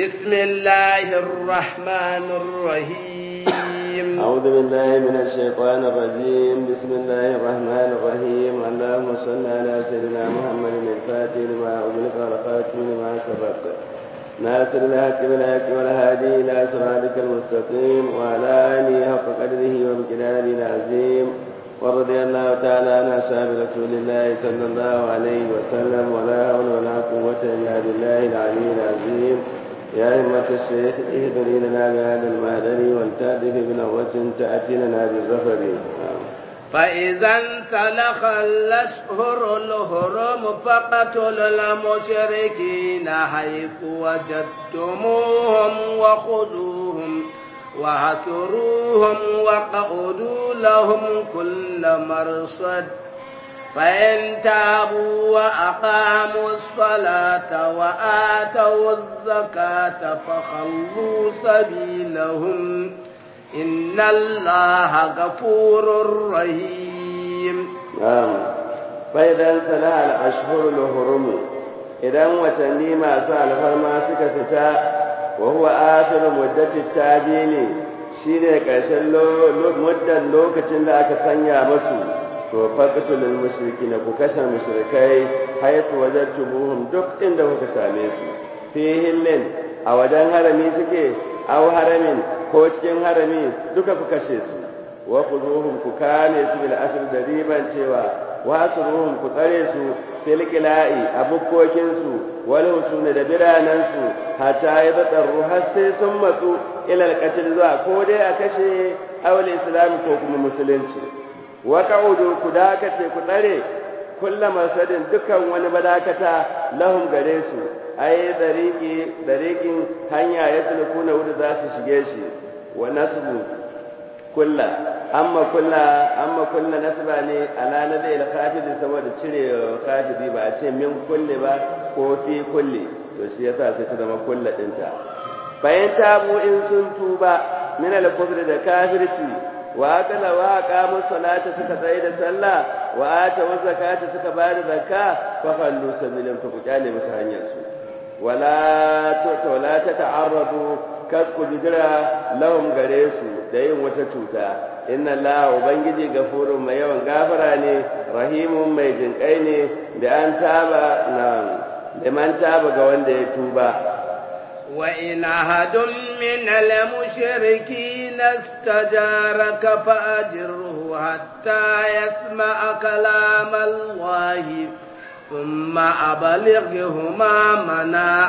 بسم الله الرحمن الرحيم أعوذ بالله من الشيطان الرجيم بسم الله الرحمن الرحيم اللهم صل على سيدنا محمد الفاتح لما أغلق والخاتم لما سبق ناصر الحق بالحق والهادي إلى صراطك المستقيم وعلى آله حق قدره وامتنانه العظيم ورضي الله تعالى عن أصحاب رسول الله صلى الله عليه وسلم ولا حول ولا قوة إلا بالله العلي العظيم يا همة الشيخ اهدري لنا بهذا المهدر والتألف بنظرة تأتي لنا بالظفر فإذا انسلخ الأشهر الهرم فقتلوا المشركين حيث وجدتموهم وخذوهم وهتروهم وقعدوا لهم كل مرصد فإن تابوا وأقاموا الصلاة وآتوا الزكاة فخلوا سبيلهم إن الله غفور رحيم نعم فإذا انسلح الأشهر الهرم إذا وتني ما سأل فما سكتتا وهو آخر مدة التعجيل shine ƙarshen muddan lokacin da aka sanya masu to faqtulul mushrikina ku kashe mushrikai haythu wajadtumuhum duk inda kuka same su fi hillin a wajen harami suke aw haramin ko cikin harami duka ku kashe su wa khuduhum ku kame su bil asr da riban cewa wa asruhum ku tsare su fil qila'i abukkokin su wal husuna da biranan su hatta yadtaru har sai sun matsu ila al zuwa ko dai a kashe awal islam ko kuma musulunci wa ka'udu ku dakace ku tsare kulla masadin dukan wani madakata lahum gare su ai dariki dariqin hanya ya sulkuna wuda za su shige shi wa nasbu kulla amma kulla amma kulla nasba ne ala nadai al-khafid saboda cire khafidi ba a ce min kulli ba ko fi kulli to shi yasa sai ta zama kulla dinta bayan tabu in sun tuba min al-kufr da kafirci wa akala wa aqamu salata suka tsaye da sallah wa ata wa zakata suka bayar da zakka fa khallu sabilin ku kyale musu hanyar su wala to wala ta ta'arradu kar ku jira lahum gare su da yin wata cuta inna allaha ubangiji gafurun mai yawan gafara ne rahimun mai jinkai ne da an taba na da man taba ga wanda ya tuba وإن أحد من المشركين استجارك فأجره حتى يسمع كلام الله ثم أبلغه منا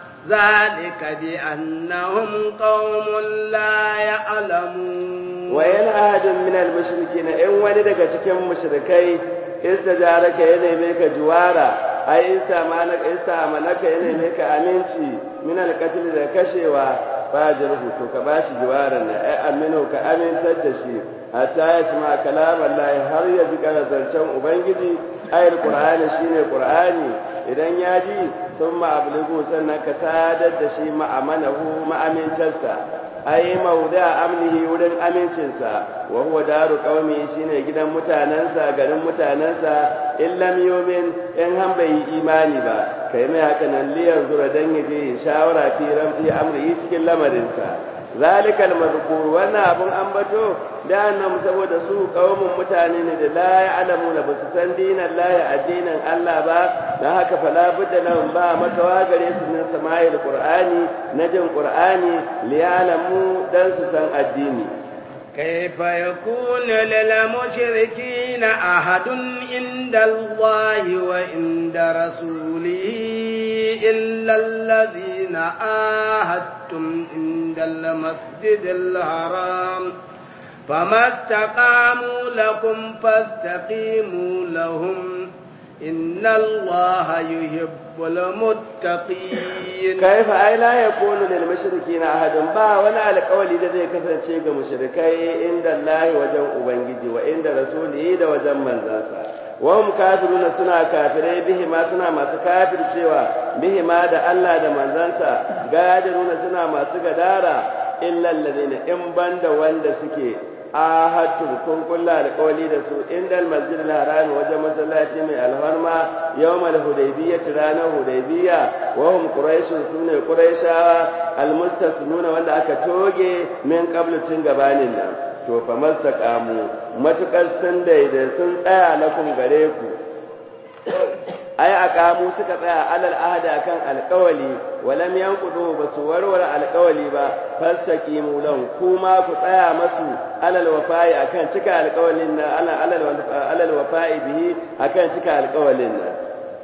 ذلك بأنهم قوم لا يعلمون وإن أحد من المشركين إن ولدك تكن مشركي استجارك ينميك جوارا ai isa manaka isa manaka yana ne ka aminci min alqatl da kashewa fajirhu to ka bashi jiwaran ne ai aminu ka amintar da shi hatta ya sama kalam Allah har ya ji zancen ubangiji ayar qur'ani shine qur'ani idan ya ji thumma ablighu sannan ka sadar da shi ma'amanahu ma'amintarsa ai mauda amnihi wurin amincinsa wa huwa daru qaumi shine gidan mutanansa garin mutanansa in lam yumin in han bai imani ba kai mai haka nan liyan zura dan yaje shawara fi ramfi amri cikin lamarinsa zalikal mazkur wannan abun ambato da annam saboda su qaumun mutane ne da la ya'lamu na basu san dinan la addinin Allah ba dan haka fala budda lahum ba makawa gare su min sama'il qur'ani na jin qur'ani li ya'lamu dan su san addini كيف يكون للمشركين أحد عند الله وعند رسوله إلا الذين آهدتم عند المسجد الحرام فما استقاموا لكم فاستقيموا لهم إن الله يحب المتقين كيف أي لا يكون للمشركين أحد با ولا القول الذي كثر شيء مشركي عند الله وجن أبنجي وعند رسوله ده وجن من ذاسا وهم كافرون سنا كافري به ما سنا ما كافر cewa به ما da Allah da manzansa gadiruna suna masu gadara illa alladhina in banda wanda suke ahadtum kun kulla alƙawli da su indal masjidil haram wajen masallaci mai alfarma yawmal hudaybiyya ranar hudaybiyya wa hum quraish sune quraishawa almustasnuna wanda aka toge min qablu tun gabanin nan to fa mastaqamu matukar sun daidai sun tsaya lakum gare ku ai aqamu suka tsaya alal ahda kan alqawli walam yanqudu basu warware alqawli ba fastaqimu lahum kuma ku tsaya masu alal wafa'i akan cika alqawlin na alal alal wafa'i bihi akan cika alqawlin na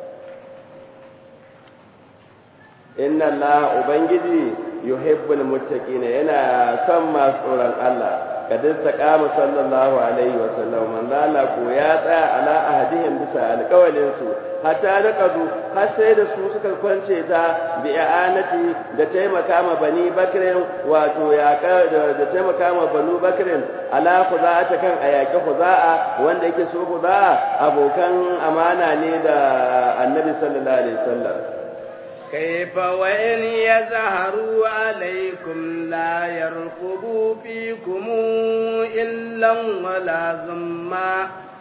inna allaha ubangiji yuhibbul muttaqina yana son masu tsoron Allah kadin taqama sallallahu alaihi wa sallam manzo Allah ko ya tsaya ala ahadihim bisa alƙawalin su hatta naqadu har sai da su suka kwance ta bi i'anati da taimaka ma bani bakrin wato ya da taimaka ma banu bakrin ala khuza'ata kan ayaki khuza'a wanda yake so khuza'a abokan amana ne da annabi sallallahu alaihi wasallam كيف وإن يزهروا عليكم لا يرقبوا فيكم إلا ولا ذما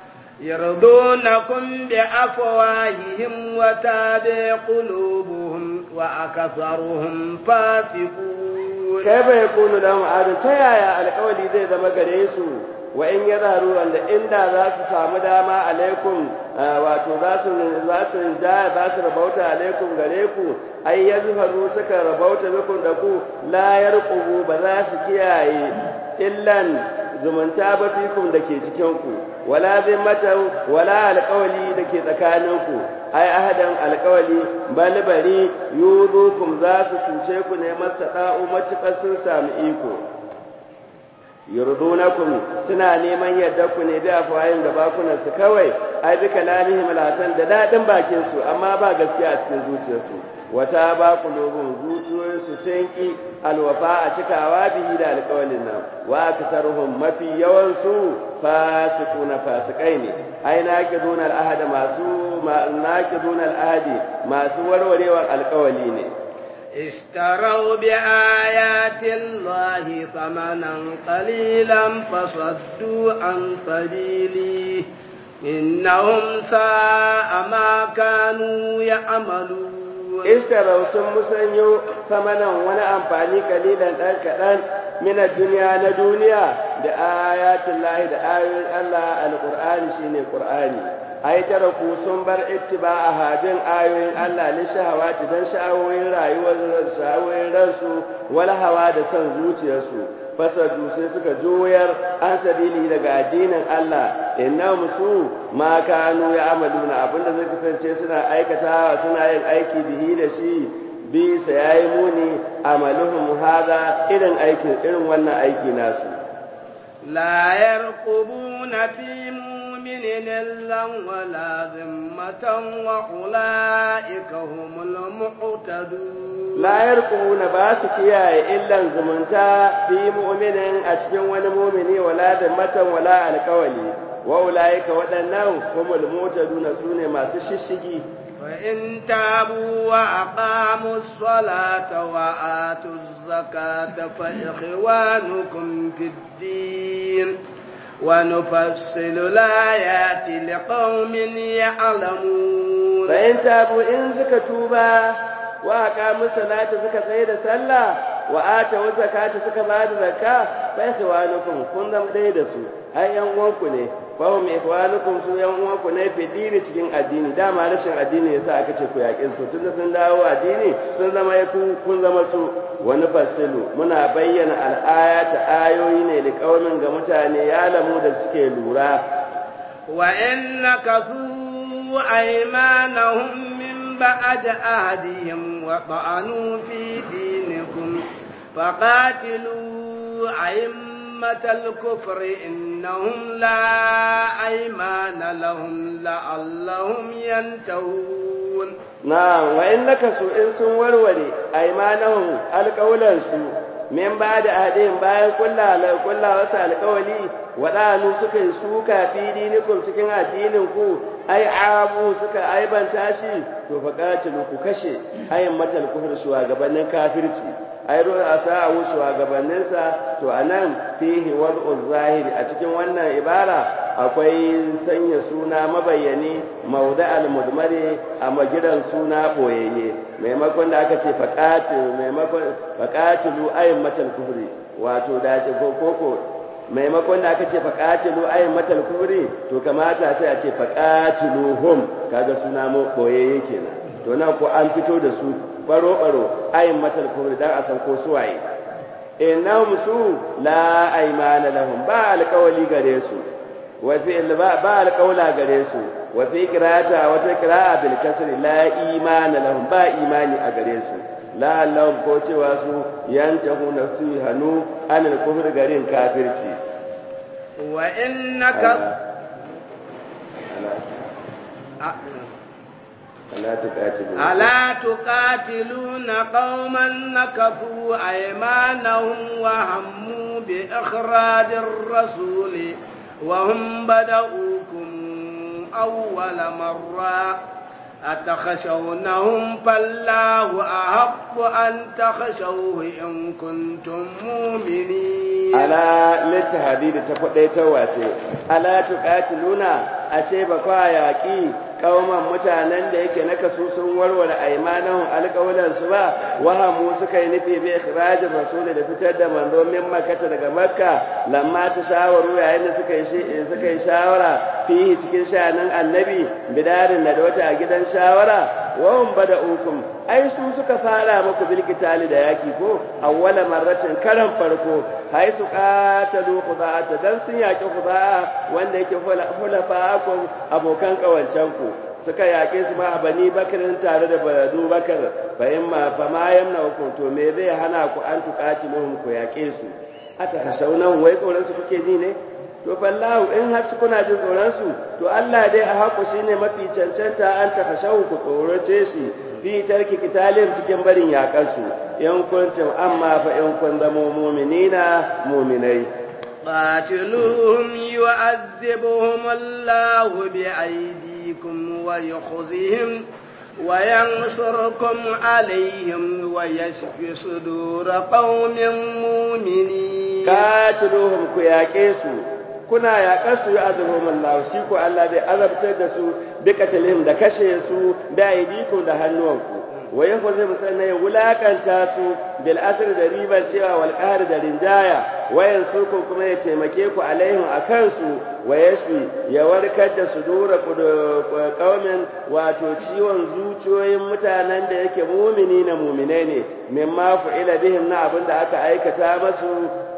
يرضونكم بأفواههم وتابع قلوبهم وأكثرهم فاسقون كيف يكون لهم عاد تيايا القولي زي ذا مقريسو وإن يظهروا أن إن ذا سامو داما عليكم wato za su za su ja za su rabauta alaikum gare ku ai yazharu suka rabauta bikum da ku la yarqubu ba za su kiyaye illan zumunta ba fikum da ke cikin ku wala zimmatan wala alqawli da ke tsakanin ku ai ahadan alqawli bal bari yudukum za su cuce ku ne mastada'u matukar sun sami iko yurdunakum suna neman yadda ku ne bi afwayin da bakunan su kawai ai bi kalamihim alhasan da dadin bakin su amma ba gaskiya a cikin zuciyarsu wata ba qulubun zuciyoyin su sun ki alwafa a cikawa bihi da alƙawalin nan wa aksaruhum mafi yawan su fasiquna fasikai ne ai naqiduna al'ahada masu naqiduna al'ahdi masu warwarewar alƙawali ne اشتروا بآيات الله ثمنا قليلا فصدوا عن سبيله إنهم ساء ما كانوا يعملون اشتروا ثم مسنيو ثمنا وانا أمفاني قليلا كدان من الدنيا لدنيا بآيات الله بآيات الله القرآن شيني قرآني ai taraku sun bar ittiba'a hadin ayoyin Allah li shahawati dan sha'awoyin rayuwar sha'awoyin ransu wala hawa da son zuciyarsu fasadu sai suka joyar an sabili daga addinin Allah innahum su ma kanu ya'maluna abinda zai kasance suna aikatawa suna yin aiki bihi da shi bi sa yayi muni amaluhum hada irin aikin irin wannan aiki nasu la yarqubuna fi مؤمن إلا ولا ذمة وأولئك هم المعتدون لا يرقبون باسك يا إلا زمنتا في مؤمن أتكن ونمؤمن ولا ذمة ولا القولي وأولئك ودنهم هم المعتدون سوني ما تششجي وإن تابوا وأقاموا الصلاة وآتوا الزكاة فإخوانكم في الدين ونفصل الآيات لقوم يعلمون فإن تابوا إن زكتوبا وأقاموا الصلاة زكاة سيد سلا وآتوا الزكاة زكاة بعد زكاة فإخوانكم كنتم ديدسوا أي ينوانكم fahim ihwanukum su yan uwanku ne fi dini cikin addini dama rashin addini yasa aka ce ku yaƙe su tunda sun dawo addini sun zama ku kun zama su wani fasilu muna bayyana al'ayata ayoyi ne da kaumin ga mutane ya lamu da suke lura wa innaka fu aymanahum min ba'd ahdihim wa ta'anu fi dinikum faqatilu aym أئمة الكفر إنهم لا أيمان لهم لعلهم ينتهون نعم وإن لك سوء سن وروري أيمانهم القولا سوء min ba da ahadin bayan kulla kulla wasu alƙawali waɗanu suka yi suka fi dinikum cikin addinin ku ai abu suka aibanta shi to fa qatilu ku kashe ayin matal kufur shugabannin kafirci ai ruwa asa'u shugabannin sa to anan fihi wad'u zahiri a cikin wannan ibara akwai sanya suna mabayyani mauda'al mudmari a magidan suna boyayye maimakon da aka ce faqatilu maimakon faqatilu ayin matal kufri wato da koko maimakon da aka ce faƙatilu ayin matal kufri to kamata sai a ce faƙatiluhum kaga suna mu koyayye kenan to nan ko an fito da su baro baro ayin matal kufri dan a san ko suwaye innahum su la aymana lahum ba alƙawali gare su wa fi ba ba alƙawla gare su wa fi qira'ata wa ta qira'a bil kasri la imana lahum ba imani a gare su la Allah ko cewa su yantahu nafsu hanu anil kufr garin kafirci wa innaka ala tuqatilu ala tuqatiluna qauman nakafu aymanahum wa hammu bi ikhrajir rasul wa hum bada'ukum awwala marra أتخشونهم فالله أحق أن تخشوه إن كنتم مؤمنين ألا للتهديد تفضي تواتي ألا تقاتلون أشيب قاياكي kauman mutanen da yake naka su sun warware aimanahum alƙawalan su ba wahamu suka yi nufi bi ikhrajir rasul da fitar da manzo min makka daga makka lamma ta shawaru yayin da suka yi suka yi shawara fihi cikin shanan annabi bidarin da wata a gidan shawara wa hum bada'ukum ai su suka fara muku bil qitali da yaki ko awwala marratin karan farko haitu qatalu khuda'ata dan sun yaki khuda'a wanda yake hulafa ku abokan kawancan ku suka yake su ma bani bakarin tare da badu bakar fa imma fa ma yamna ku to me zai hana ku an tuqatiluhum ku yake su ata kasaunan wai tsoron su kuke ji ne to fallahu in har kuna jin tsoron su to Allah dai a haku shine mafi cancanta an ta kashawu ku tsorace shi fi tarki kitalin cikin barin yakar su in kuntum amma fa in kun zamo mu'minina mu'minai قاتلوهم يعذبهم الله بأيديكم ويخزهم وينصركم عليهم ويشفي صدور قوم مؤمنين قاتلوهم كياكيسو kuna yaƙar su ya azurhum Allah shi ko Allah bai azabtar da su bi katalihim da kashe su da aidiku da hannuwanku wa yakhuzum sanna ya wulakanta su bil asr da riban cewa wal qahr da rinjaya wa yansurku kuma ya taimake ku alaihim akan su wa yashfi ya warkar da su dura qaumin wato ciwon zuciyoyin mutanen da yake mumini na muminai ne mimma fu'ila bihim na abin da aka aikata masu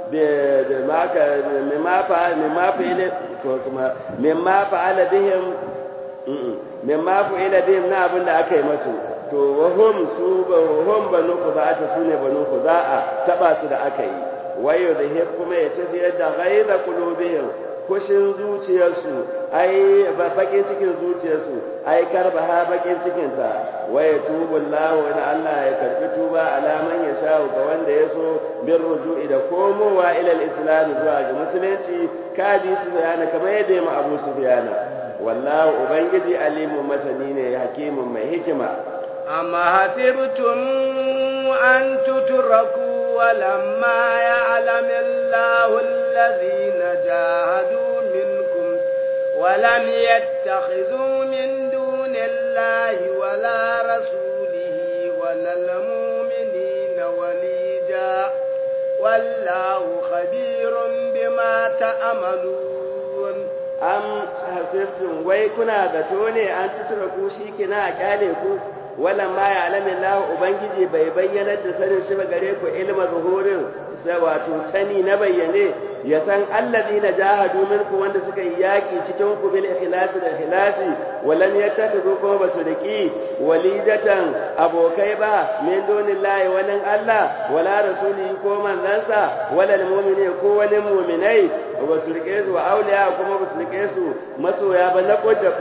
مما فعل مما فعل مما فعل بهم مما فعل بهم na abin da aka yi masu to wahum su wahum banu khuza'ata sune banu khuza'a taba su da aka yi wayo da hir kuma ya tafiyar da ghaiza qulubihim kushin zuciyarsu ai bakin cikin zuciyarsu ai karba ha bakin cikin ta waya tubullahu in Allah ya karbi tuba alaman ya sha ga wanda ya so bin ruju'i da komowa ila al-islam zuwa ga musulunci kaji su bayana kamar yadda ya Abu Sufyan wallahu ubangiji alimun masani ne hakimun mai hikima amma hasibtum an tutraku ولما يعلم الله الذين جاهدوا منكم ولم يتخذوا من دون الله ولا رسوله ولا المؤمنين وليجا والله خبير بما تعملون am hasibtum wai kuna zato ne an tutura ku shi kina a kyale ku wannan ma ya alamin Allah ubangiji bai bayyana da sanin shi ba gare ku ilma zuhurin wato sani na bayyane ya san alladina jahadu minku wanda suka yi yaki cikin ku bil ikhlasi da ikhlasi walan yattakhidhu kuma basu riki walidatan abokai ba min dunillahi walan Allah wala rasuli ko manzansa wala almu'mini ko wani mu'minai ba su rike su wa auliya kuma ba su rike su masoya ba na kodda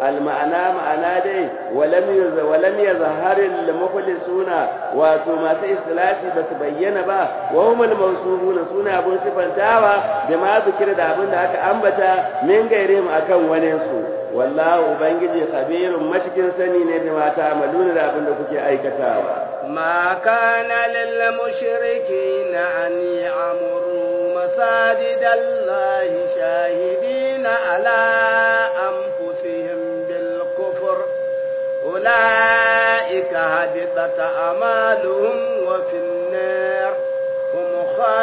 alma'ana ma'ana dai walam yuz walam yazhar al mukhlisuna wato masu istilati ba su bayyana ba wa hum al mawsufuna suna abun sifantawa da ma zikira da abin da aka ambata min gairihim akan wani su wallahu ubangiji khabirun macikin sani ne da mata amaluna da abin da kuke aikatawa ما كان للمشركين أن يعمروا مساجد الله شاهدين على أنفسهم بالكفر أولئك هبطت أعمالهم وفي النار هم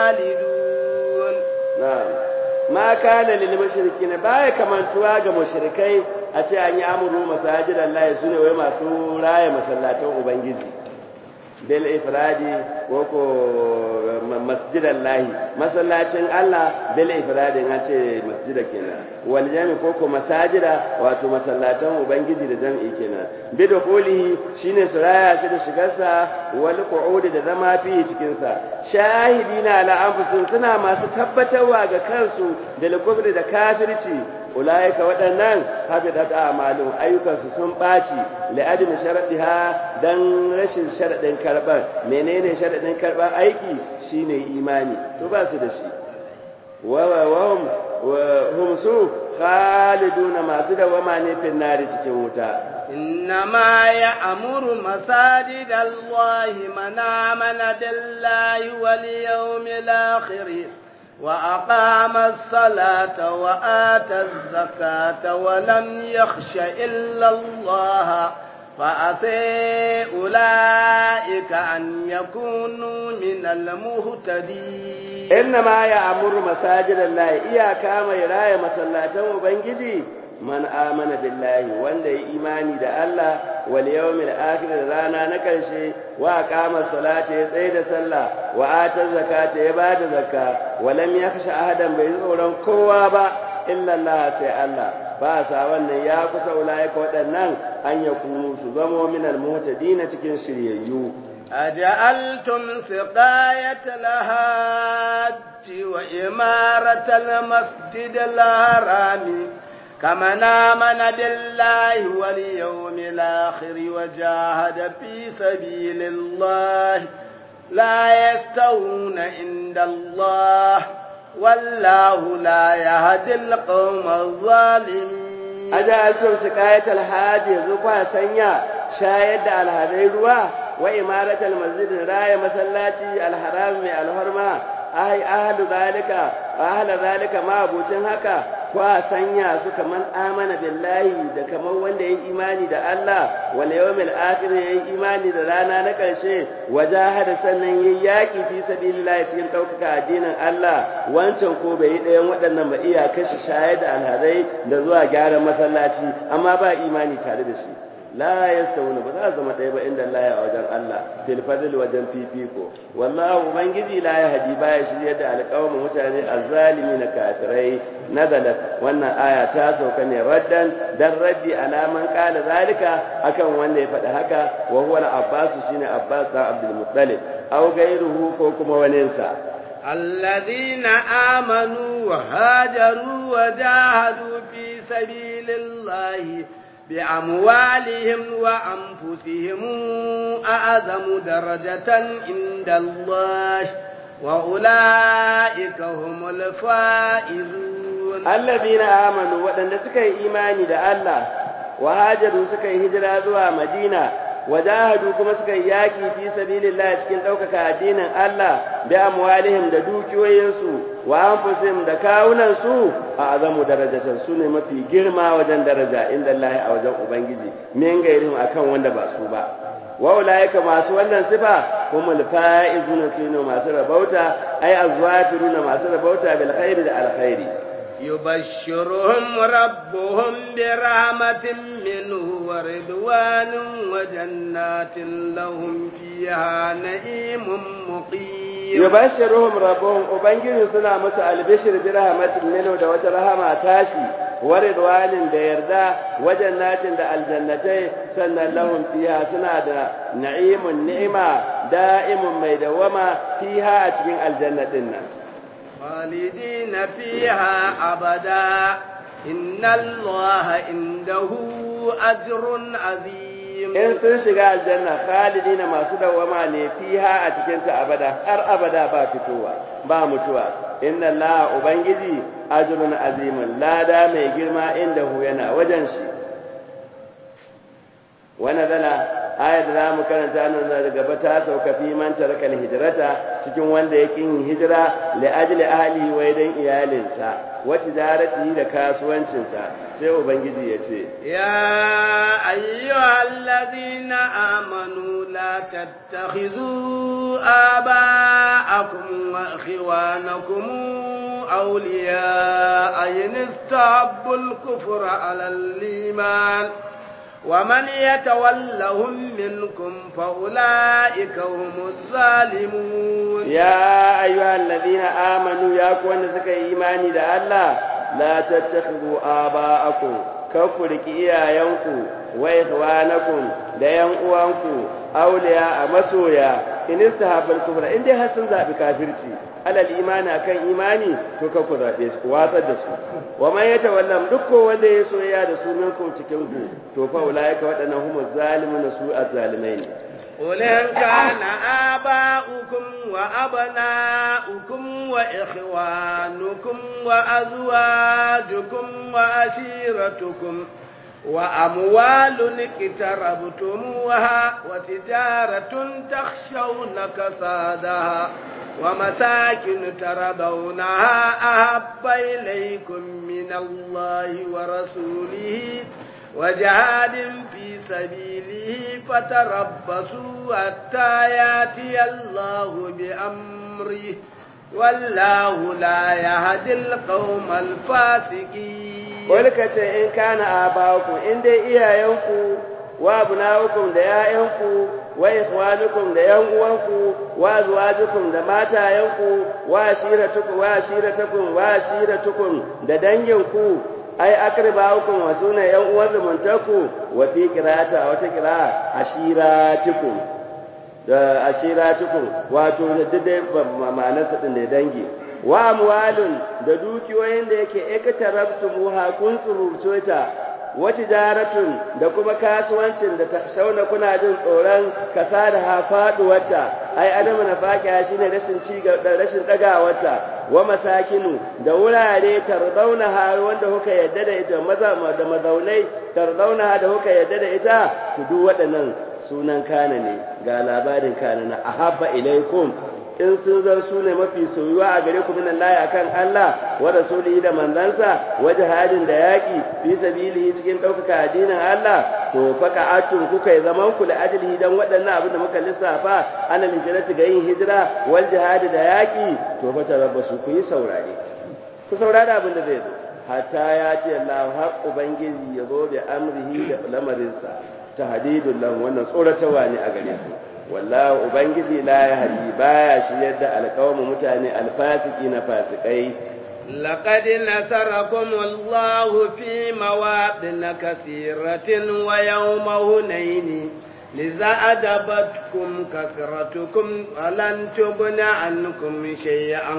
خالدون na'am ma kana lil mushrikin baya kamantuwa ga mushrikai a ce an yi amuru masajidan Allah sune wai masu raya masallatan ubangiji bil ifradi ko ko masjidan lahi masallacin Allah bil ifradi an ce masjida kenan wal jami ko ko masajida wato masallatan ubangiji da jam'i kenan bi dukulihi shine suraya shi da shigarsa wal qu'udi da zama fi cikin sa shahidina ala anfusihim suna masu tabbatarwa ga kansu da likubri da kafirci ulaika waɗannan habidat a'malun ayyukansu sun ɓaci la'adami sharadiha dan rashin sharadin karban menene sharadin karban aiki shine imani to ba su da shi wa wa hum su khaliduna masu dawama ne fin nari cikin wuta إنما يأمر مساجد الله من آمن بالله واليوم الآخر وأقام الصلاة وآتى الزكاة ولم يخش إلا الله فأتي أولئك أن يكونوا من المهتدين إنما يأمر مساجد الله إياك ما يراي مسلاته وبنجدي man amana billahi wanda ya imani da Allah wal yawmil akhir rana na karshe wa qama salata ya tsaye da sallah wa ata zakata ya bada zakka wa lam yakhsha ahadan bai tsoron kowa ba illa Allah sai Allah ba sa wannan ya kusa ulaika waɗannan an yakunu su zamo min al muhtadina cikin shiryayyu أجعلتم سقاية الهاج وإمارة المسجد الحرام كمن آمن بالله واليوم الآخر وجاهد في سبيل الله لا يستوون عند الله والله لا يهدي القوم الظالمين أجعلتم سقاية الحاج زقوا سنيا شاهد على هذه الروا وإمارة المسجد راية مسلاتي الحرام الحرمة ai ahlu zalika ahla zalika ma abucin haka kwa sanya su kaman amana billahi da kaman wanda yayi imani da Allah wal yawmil akhir yayi imani da rana na karshe wajahada sannan yayi yaki fi sabilillah cikin daukaka addinin Allah wancan ko bai yi ɗayan waɗannan ba iya kashi shayar da alhazai da zuwa gyaran masallaci amma ba imani tare da shi la yastawuna ba za zama ɗaya ba inda Allah ya wajen Allah fil fadl wajen fifiko wallahu ubangiji la yahdi baya shirye da alƙawamin mutane azzalimi na kafirai nazalat wannan aya ta sauka ne raddan dan raddi alaman qala zalika akan wanda ya faɗi haka wa huwa al-abbas shine abbas da abdul muttalib aw gairuhu ko kuma waninsa الذين آمنوا وهاجروا وجاهدوا في سبيل الله بأموالهم وأنفسهم أعظم درجة عند الله وأولئك هم الفائزون الذين آمنوا وأن سكي إيماني دا الله وهاجروا سكي هجرة ذوى مدينة wajahadu kuma suka yi yaki fi sabilillah cikin ɗaukaka addinin Allah bi amwalihim da dukiyoyinsu wa anfusihim da kawunan su a azamu darajatan su ne mafi girma wajen daraja inda Allah a wajen ubangiji min gairin akan wanda ba su ba wa ulaika masu wannan sifa humul faizuna sunu masu rabauta ay azwafiruna masu rabauta bil khairi da alkhairi يبشرهم ربهم برحمة منه ورضوان وجنات لهم فيها نعيم مقيم يبشرهم ربهم وبنجي سنا مسا البشر برحمة منه da wata rahama tashi waridwanin da yarda wajannatin da aljannatai sannan lahum fiha suna da na'imun ni'ima da'imun mai dawama fiha a cikin aljannatin nan خالدين فيها أبدا إن الله عنده أجر عظيم in sun shiga aljanna khalidina masu dawama ne fiha a cikin ta abada har abada ba fitowa ba mutuwa inna allaha ubangiji ajrun azimun lada mai girma inda hu yana wajen shi wannan zala ayat da zamu karanta nan da gaba ta sauka fi man taraka hijrata cikin wanda yake yin hijira li ajli ahli wa dan iyalinsa wa tijarati da kasuwancinsa sai ubangiji ya ce يا أيها الذين آمنوا لا تتخذوا آباءكم وإخوانكم أولياء إن استحبوا الكفر على الإيمان ومن يتولهم منكم فأولئك هم الظالمون يا أيها الذين آمنوا يا كون سكا إيماني دا الله لا تتخذوا آباءكم كفرك إيايانكم وإخوانكم da ‘yan uwanku auliya a masoya in istahabal kufra in dai har sun zaɓi kafirci alal imani akan imani to ka ku zaɓe su ku watsar da su wa man yata wallam duk ko wanda ya soyayya da su minkum cikin ku to fa ulaika waɗannan humu zalimun su azzalimai ne قل إن كان آباؤكم وأبناؤكم وإخوانكم وأزواجكم وأشيرتكم وأموال اقتربتموها وتجارة تخشون كسادها ومساكن ترضونها أحب إليكم من الله ورسوله وجهاد في سبيله فتربصوا حتى ياتي الله بأمره والله لا يهدي القوم الفاسقين wani ka ce in kana abaku in dai iyayenku wa abnaukum da ƴaƴanku wa ikhwanukum da ƴan uwanku wa azwajukum da matayenku wa ashiratukum wa ashiratukum wa ashiratukum da danginku ai akribaukum wa suna ƴan uwan zumuntaku wa fi qira'ata wata qira'a ashiratukum da ashiratukum wato da dai ma'anarsa din da dangi wa amwalun da dukiyoyin da yake ikatarabtumuha kun tsururto ta wa tijaratun da kuma kasuwancin da ta shauna kuna jin tsoron kasa da hafaduwarta ai adamu na faƙiya shine rashin ci da rashin dagawarta wa masakinu da wurare tarzauna ha wanda kuka yadda da ita maza da mazaunai tarzauna da kuka yadda da ita ku duk waɗannan sunan kana ne ga labarin kana na ahabba ilaikum in sun zan su ne mafi soyuwa a gare ku minan layi akan Allah wa rasulihi da manzansa wa jihadin da yaki fi sabilihi cikin ɗaukaka addinin Allah to faka atun kuka yi zaman ku da ajlihi dan waɗannan abin da muka lissafa ana hijrati ga yin hijira wal jihadi da yaki to fa tarabbasu ku yi saurare ku saurara abin da zai zo hatta ya ce Allah har ubangiji ya zo da amrihi da lamarinsa tahdidul lahu wannan tsoratarwa ne a gare su wallahu ubangiji la yahdi baya shi yadda alƙawamin mutane alfasiki na fasikai لقد نصركم الله في مواطن كثيرة ويوم هنين لذا أدبتكم كثرتكم ولن تغن عنكم شيئا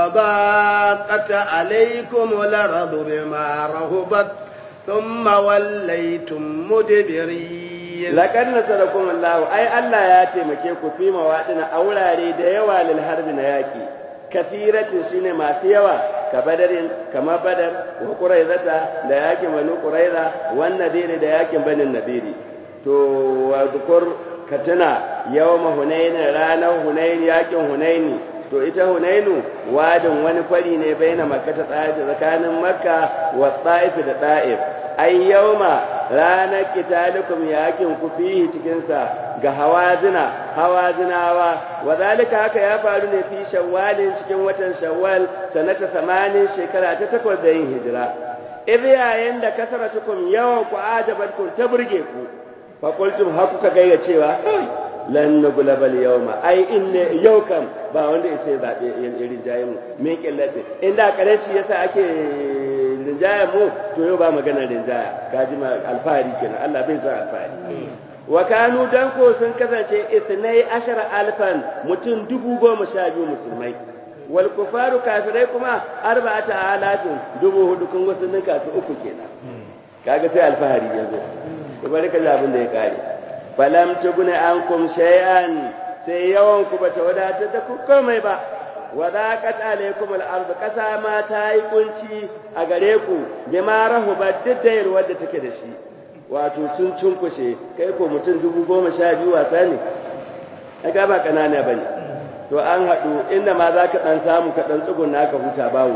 وضاقت عليكم الأرض بما رهبت ثم وليتم مدبرين لقد نصركم الله أي الله ياتي مكيكو في مواطن أولاري ديوا للحرب نياكي كثيرة سنة ما سيوا كبدر كما بدر وقريظة دياكي بنو قريظة والنذير دياكي بني النذير to wadkur katina yawma hunain ranar hunain yakin hunaini to ita hunainu wadin wani kwari ne baina makka ta tsakanin makka wa ta'if da ta'if ai yawma ranar kitalikum yakin ku fihi cikin sa ga hawazina hawazinawa wa zalika haka ya faru ne fi shawwalin cikin watan shawwal sanata 80 shekara ta takwas da yin hijira idh yayin da kasaratukum yawan ku ajabatkum ta burge ku faƙultum haku ka gaya cewa lan na gulabal yau ma ai in ne yau kam ba wanda ya sai zaɓe irin jayen mu min ƙillatin inda ƙaranci yasa ake rinjaya mu to yau ba maganar rinjaya ka ji alfahari kenan Allah bai san alfahari wa kanu dan ko sun kasance ithnai ashara alfan mutum dubu goma sha biyu musulmai wal kufaru kafirai kuma arba'ata alatin dubu hudu kun wasu ninka su uku kenan kaga sai alfahari yanzu ku bari ka ji abin da ya kare falam tugune ankum shay'an sai yawan ku bata wadatar da ku komai ba wadaqat alaykum al-ard kasa ma ta yi kunci a gare ku bima rahubat diddayar wadda take da shi wato sun cunkushe kai ko mutum dubu goma sha biyu wasa ne ai ba kanana bane to an haɗu inda ma za ka ɗan samu ka ɗan tsuguna ka huta bawo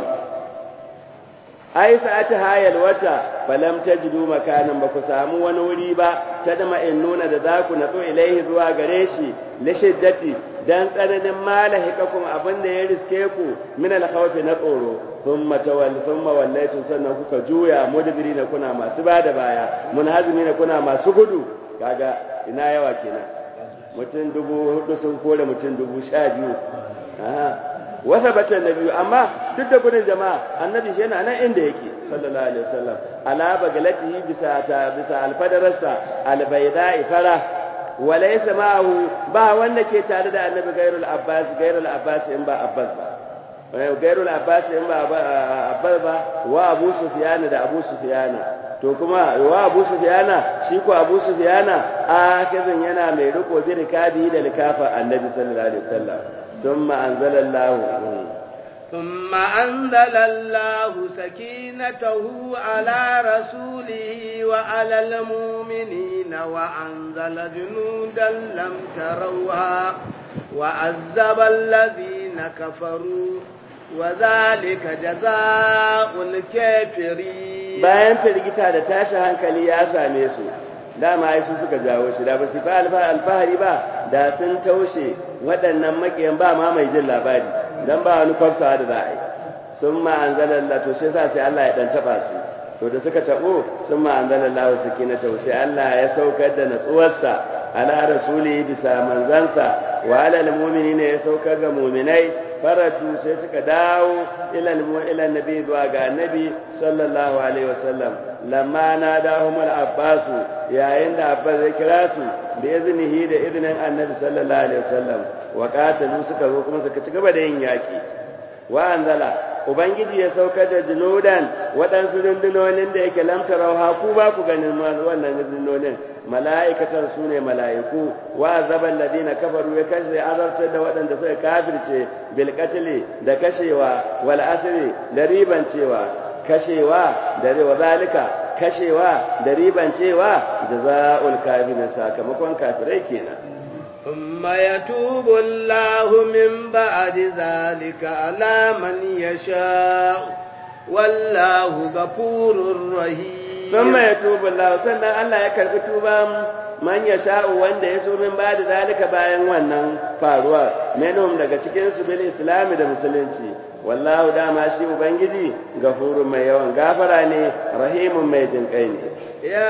ai sa'ati hayal wata falam tajidu makanan ba ku samu wani wuri ba ta da nuna da za ku natsu ilaihi zuwa gare shi li shiddati dan tsananin malahikakum abin da ya riske ku min al-khawfi na tsoro thumma tawall thumma wallaytum sannan kuka juya mudbirina kuna masu bada baya munhazimina kuna masu gudu kaga ina yawa kenan mutum dubu hudu sun kore mutum dubu sha biyu wata batan na biyu amma duk da gudun jama'a annabi shi yana nan inda yake sallallahu alaihi wasallam ala bagalatihi bisa ta bisa alfadararsa albayda ifara walaysa ma'ahu ba wanda ke tare da annabi gairul abbas gairul abbas in ba abbas ba gairul abbas in ba abbas ba wa abu sufyan da abu sufyan to kuma wa abu sufyana shi ko abu sufyana akizin yana mai riko bi rikabi da likafa annabi sallallahu alaihi wasallam thumma anzala Allah ثم أنزل الله سكينته على رسوله وعلى المؤمنين وأنزل جنودا لم تروها وعذب الذين كفروا وذلك جزاء الكافرين bayan firgita da tashin hankali ya same su dama ai su suka jawo shi da ba su fa alfahari ba da sun taushe waɗannan makiyan ba ma mai jin labari dan ba wani kwafsawa da za a yi sun ma an zalalla to shi sa sai Allah ya dan taba su to da suka tabo sun ma an zalalla wa sakina ta sai Allah ya saukar da natsuwarsa ala rasuli bisa manzansa wa ala almu'minina ya saukar ga mu'minai faradu sai suka dawo ila nabi zuwa ga annabi sallallahu alaihi wasallam lamma na dahum al-abbas yayin da abbas ya kira su da iznihi da iznin annabi sallallahu alaihi wasallam wa qatalu suka zo kuma suka ci gaba da yin yaki wa anzala ubangiji ya saukar da junudan waɗansu rundunonin da yake lamtarau ku ba ku ganin wannan rundunonin mala'ikatan su ne mala'iku wa zaban ladina kafaru ya kashe azartar da waɗanda suka kafirce bil da kashewa wal asri da ribancewa kashewa da wa zalika kashewa da ribancewa jazaa'ul kafirin sakamakon kafirai kenan ثم يتوب الله من بعد ذلك على من يشاء والله غفور رحيم ثم يتوب الله sannan Allah ya karbi tuban man yasha'u wanda ya so min ba da zalika bayan wannan faruwa menum daga cikin su bil islam da musulunci wallahu dama shi ubangiji gafurun mai yawan gafara ne rahimun mai jinkai ne ya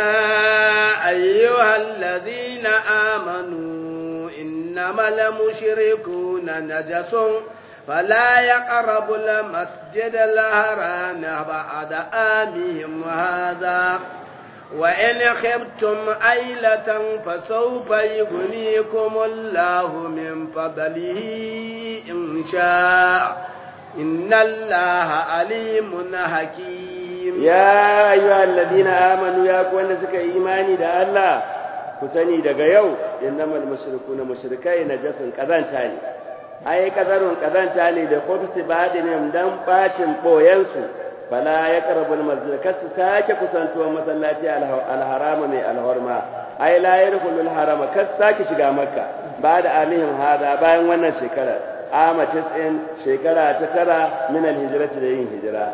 ayyuhallazina amanu innamal mushrikuuna najasun فلا يقربوا المسجد الحرام بعد آمهم هذا وإن خفتم عيلة فسوف يغنيكم الله من فضله إن شاء إن الله عليم حكيم يا أيها الذين آمنوا يا كون سك إيماني دا الله كسني دا يو إنما المشركون مشركين نجس كذان تاني ai kazarun kazanta ne da khubti badinin dan bacin boyensu fala ya karabul masjid kasu sake kusantuwa masallaci alharama mai alhorma ai la yadkhulul harama kas sake shiga makka ba da amihim hada bayan wannan shekarar ama tis'in shekara ta tara min alhijrati da yin hijira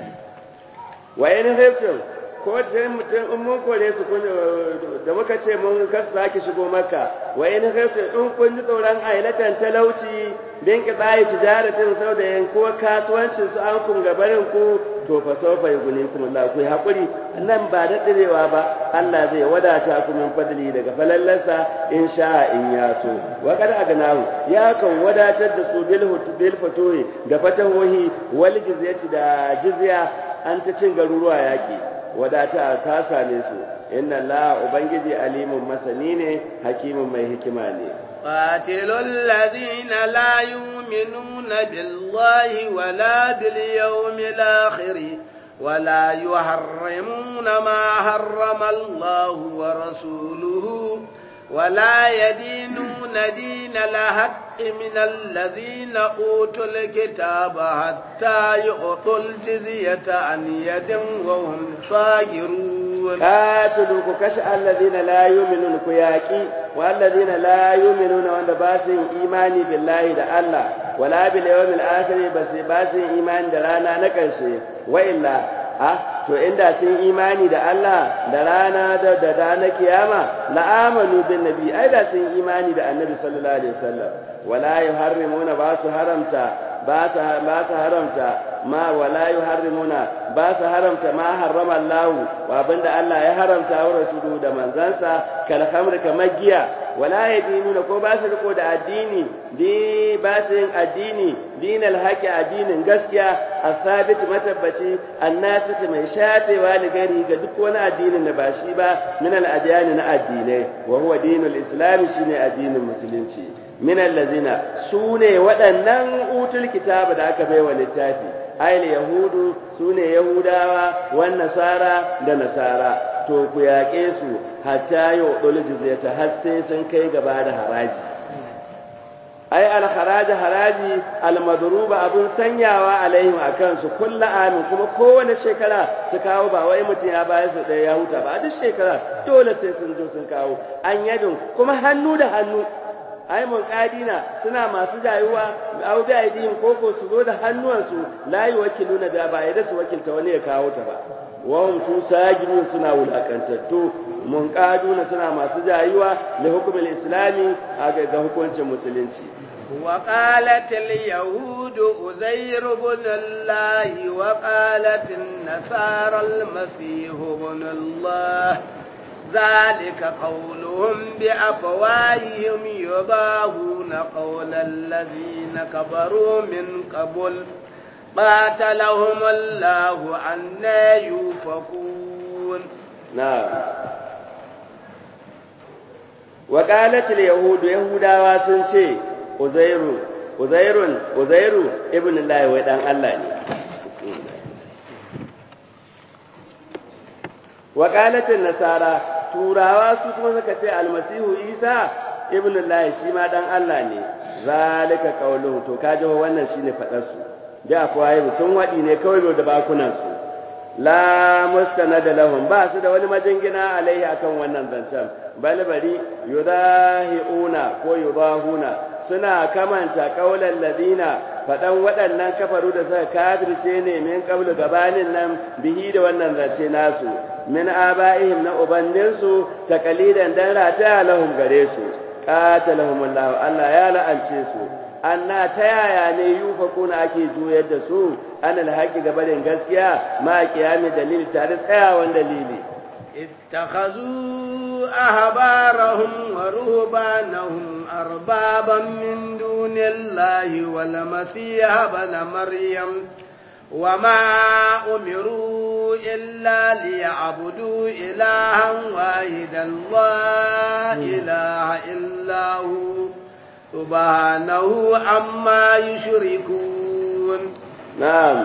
wa in khiftum ko da mutum in mun kore su kun da muka ce mun kar sake shigo makka wa in khiftum in kun ji tsoron ailatan talauci bin qita'i tijaratin sau da yanko kasuwancin su an kun gabarin ku to fa sawfa yughnikum Allah ku hakuri nan ba da direwa ba Allah zai wadata ku min fadli daga falallarsa in sha in ya so wa kad agnahu ya kan wadatar da su bil bil fatuhi da fatahohi wal jizyati da jizya an ta cin garuruwa yaki wadata ta same su inna Allah ubangiji alimun masani ne hakimin mai hikima ne قاتلوا الذين لا يؤمنون بالله ولا باليوم الآخر ولا يحرمون ما حرم الله ورسوله ولا يدينون دين الحق من الذين أوتوا الكتاب حتى يعطوا الجزية عن يد وهم صاغرون قاتلوا كشأ الذين لا يؤمنون كياكي والذين لا يؤمنون وان باسين إيماني بالله دا الله ولا باليوم الآخر بس باسين إيمان دلانا نكرشي وإلا a to inda sun imani da Allah da rana da da dana kiyama la amanu bin nabi ai da sun imani da annabi sallallahu alaihi wasallam wala yuharrimuna ba su haramta ba su ba su haramta ma wala yuharrimuna ba su haramta ma harrama Allah wa abinda Allah ya haramta wa rasulu da manzansa kal khamr kamar giya wala yadinuna ko ba su riko da addini di ba su yin addini dinal haqi addinin gaskiya asabit matabbaci annasiti mai shafewa ligari ga duk wani addinin da ba shi ba min al na addinai wa huwa dinul islam shine addinin musulunci min allazina sune waɗannan utul kitaba da aka baiwa littafi ayil yahudu sune yahudawa wan nasara da nasara to ku yaƙe su hatta yau ɗul jizyata har sai sun kai gaba da haraji ai alharaji haraji almadruba abun sanyawa alaihim akan su kullu amin kuma kowane shekara su kawo ba wai mutum ya bayar su ɗaya ya huta ba duk shekara dole sai sun zo sun kawo an yadin kuma hannu da hannu ai mun kadina suna masu jayuwa au bi aidihim koko su zo da hannuwansu la yuwakkiluna da ba yadda su wakilta wani ya kawo ta ba wahum su sajidun suna wulakantattu mun kaduna suna masu jayuwa da hukumin islami a ga hukuncin musulunci وقالت اليهود أزير بن الله وقالت النصارى المسيح بن الله ذلك قولهم بأفواههم يضاهون قول الذين كفروا من قبل قاتلهم الله عنا يوفكون نعم وقالت اليهود يهودا واسنشي عزير عزير عزير ابن الله ودان الله ne وقالت النصارى turawa su kuma suka ce almasihu isa ibn Allah shi ma dan Allah ne zalika qauluhu to kaje wannan shine fadar su da akwai sun wadi ne kawai da bakunan su la mustanada lahum ba su da wani majingina alaihi akan wannan zancen bal bari yudahiuna ko yudahuna suna kamanta qaulan ladina fadan waɗannan kafaru da suka kafirce ne min qablu gabanin nan bihi da wannan zance nasu min aba'ihim na ubanninsu taqalidan dan rata lahum gare su qatalahumullahu Allah ya la'ance su anna ta yaya ne yufakuna ake juyar da su anal haƙi gabarin gaskiya ma kiyami dalili tare tsayawan dalili اتخذوا أحبارهم ورهبانهم أربابا من دون الله والمسيح ابن مريم وما أمروا إلا ليعبدوا إلها واحدا لا إله إلا هو سبحانه عما يشركون نعم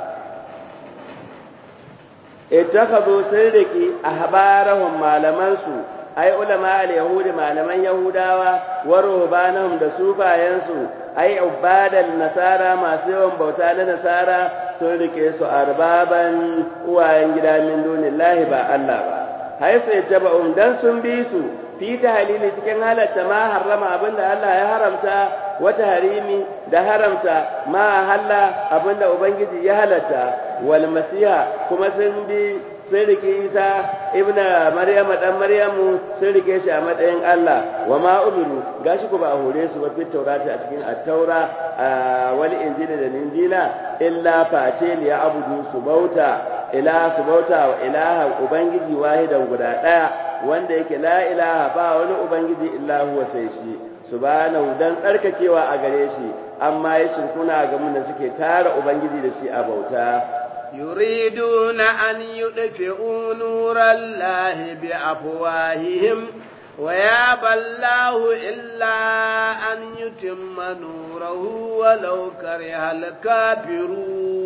اتخذوا سرقي أحبارهم malamansu ai ulama al-yahudi malaman yahudawa wa ruhbanahum da sufayensu ai ubadal nasara masu yawan bauta na nasara sun rike su arbaban uwayen gida min dunillahi ba Allah ba hai sai taba'um dan sun bi su fi tahlili cikin halatta ma harrama abinda Allah ya haramta wata harimi da haramta ma halla abinda ubangiji ya halatta wal masiha kuma sun bi sun rike isa ibna maryama dan maryamu sun rike shi a matsayin Allah wa ma umiru gashi ku ba a hore su ba fit taurati a cikin at-taura wal injila da injila illa face li abudu su bauta ila su bauta wa ilaha ubangiji wahidan guda daya wanda yake la ilaha ba wani ubangiji illa huwa sai shi subhanahu dan tsarkakewa a gare shi amma ya shirkuna ga mun da suke tara ubangiji da shi a bauta يريدون أن يطفئوا نور الله بأفواههم ويابى الله إلا أن يتم نوره ولو كره الكافرون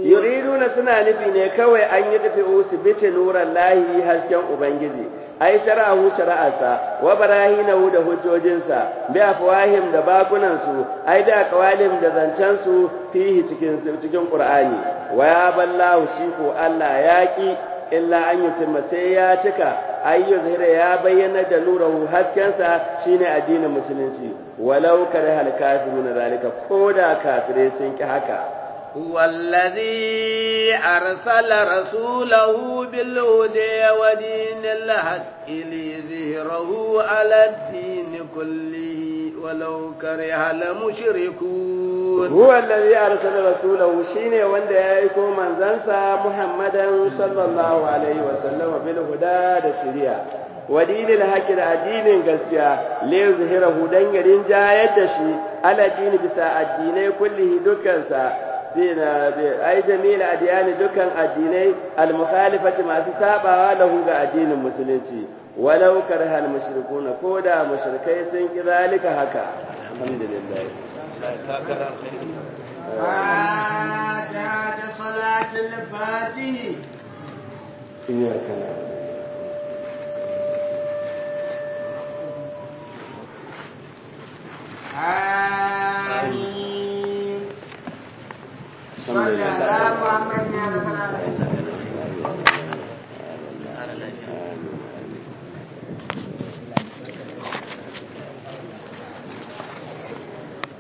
yuriduna suna nufi ne kawai an yi tafi su bice nuran lahi hasken ubangiji ai shara'ahu shara'arsa wa barahinahu da hujjojinsa bi afwahim da bakunan su ai da qawalim da zancen su fihi cikin cikin qur'ani wa ya ballahu shi ko Allah yaki illa an yutimma sai ya cika ayyu zahira ya bayyana da nurahu haskensa shine addinin musulunci walau kare hal kafiruna zalika koda kafire sun ki haka هو الذي أرسل رسوله بالهدى ودين الحق ليظهره على الدين كله ولو كره المشركون هو الذي أرسل رسوله شيني وند يأيكو من زنسى محمدا صلى الله عليه وسلم بالهدى دشريا ودين الحق da addinin gaskiya le zahirahu dan garin jayar da shi ala dini bisa addinai kullihi dukansa bina ai jami'il adiyani dukan addinai al-mukhalifati masu sabawa lahu ga addinin musulunci walau karha al-mushrikuna koda mushrikai sun ki zalika haka alhamdulillah فاتحة صلاة الفاتح إياك نعبد آمين صلى الله على محمد